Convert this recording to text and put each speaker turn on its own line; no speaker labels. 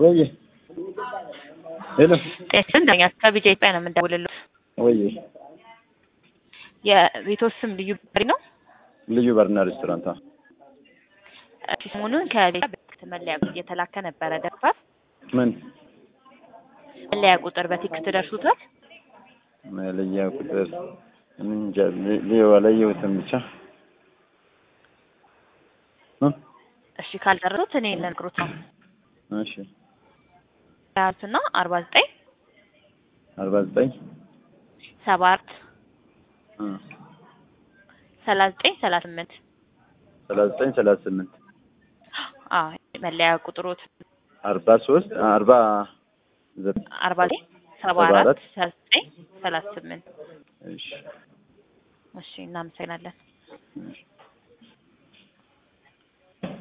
ወይ ሄሎ
ጤና እንደኛ ከቢጃ ኢትዮጵያ ነው የምንደውልልዎት።
ወይ
የቤትዎ ስም ልዩ በሪ ነው?
ልዩ ባርና ሬስቶራንት አዎ።
እሺ፣ ሰሞኑን ከቤት በቴክስት መለያ እየተላከ ነበረ ደርሷል?
ምን
መለያ ቁጥር በቴክስት ደርሶታል?
መለያ ቁጥር እንጃ ሊዮ አላየሁትም ብቻ እ
እሺ፣ ካልደረሱት እኔ ልነግሮት ነው።
እሺ
ያዙና አርባ ዘጠኝ
አርባ ዘጠኝ
ሰባ አራት
እ
ሰላሳ ዘጠኝ ሰላሳ ስምንት
ሰላሳ ዘጠኝ ሰላሳ ስምንት
አዎ መለያ ቁጥሮት
አርባ ሶስት አርባ ዘጠኝ
አርባ ዘጠኝ ሰባ
ሰባ
አራት
አራት
ሰላሳ ዘጠኝ ሰላሳ ስምንት
እሺ
እሺ እናመሰግናለን።
እሺ